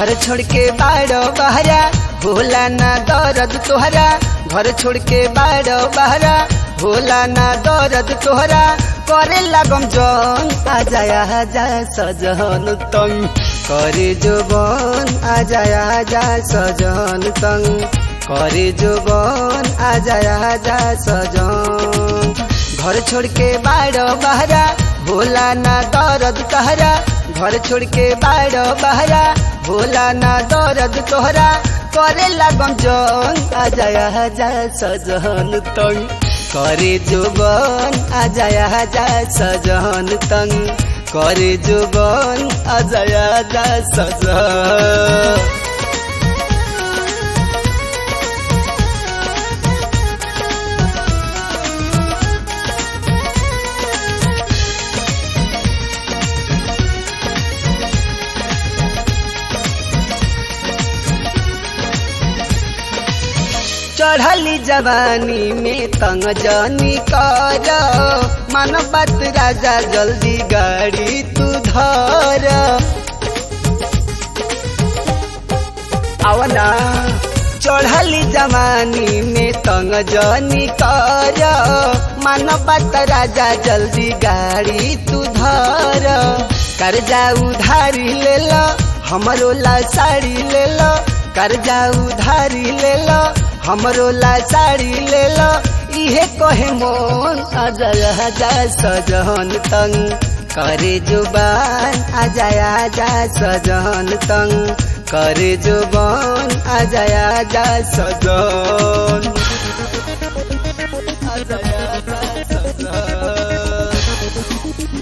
घर छोड़ के बाड़ो बहरा होला ना दर्द तोहरा घर छोड़ के बाड़ो बहरा होला ना दर्द तोहरा करे लागम जन आ जाया जा सजन तंग करे जोबन आ जाया जा सजन तंग करे जोबन आ जाया जा सजन घर छोड़ के बाड़ो बहरा होला ना दर्द तोहरा घर छोड़ के बाड़ो बहरा होला ना दर्द तोहरा करे लागम जन आ जाया जा सजन तंग करे जोबन आ जाया जा सजन तंग करे जोबन आ जाया जा सजन चढ़ली जवानी में तंग जनी कर मन बात राजा जल्दी गाड़ी तू धर आवना चढ़ली जवानी में तंग जनी कर मन बात राजा जल्दी गाड़ी तू धर कर्जा उधारी ले लो हमरो ला साड़ी ले लो कर्जा उधारी ले लो हमरो ला साड़ी ले लो इहे कहे मोन आजा जा सजन तंग करे जुबान आजा जा सजन तंग करे जुबान आजा जा सजन आजा जा सजन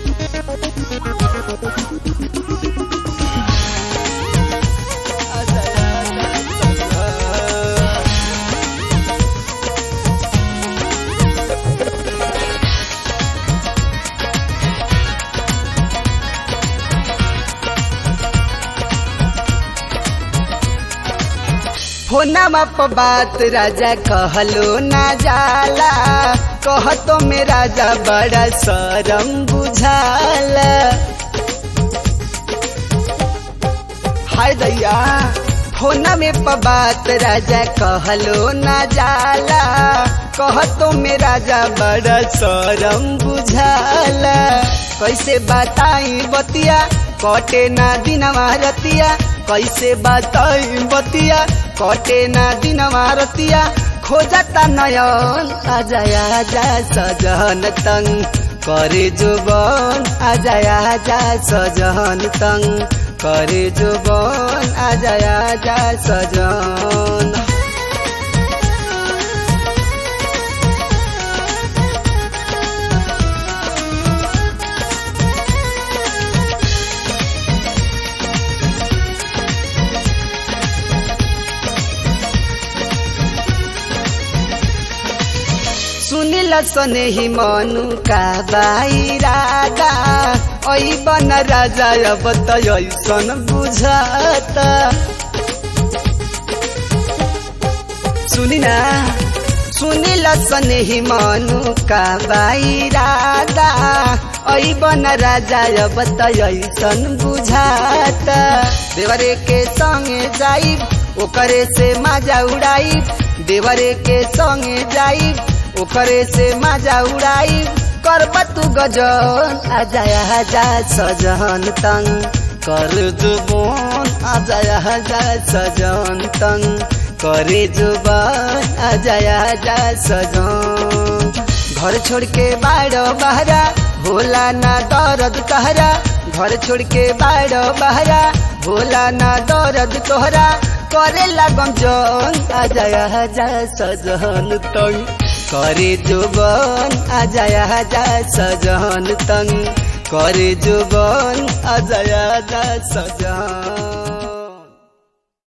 फोनमा पर बात राजा कहलो ना जाला कह तो में राजा बड़ा शरम बुझाला हाय दैया फोना में पर बात राजा कहलो ना जाला कह तो में राजा बड़ा शरम बुझाला कैसे बताई बतिया कटे ना दिनवा रतिया कैसे बताई बतिया कटे ना दिन मारतिया खोजता नयन आ जाया जा सजन तंग करे जुबन आ जाया जा सजन तंग करे जुबन आ जाया जा सजन सुनिल सने ही मनु का बाई राजा ऐ बन राजा अब त ऐसन बुझत सुनिना सुनिल सने ही मनु का बाई राजा ऐ बन राजा अब त ऐसन बुझात देवरे के संगे जाई ओकरे से माजा उड़ाई देवरे के संगे जाई ओकरे से माजा उड़ाई करब तू गजन आ जाया जा सजन तंग कर जुबन आ जाया जा सजन तंग करे जुबान आ जाया जा सजन घर छोड़ के बाड़ो बहरा भोला ना दर्द कहरा घर छोड़ के बाड़ो बहरा भोला ना दर्द तोहरा करे लागम जन आ जाया जा सजन तंग करे जुबन आ जाया जा सजन तंग करे जुबन आ जाया जा सजन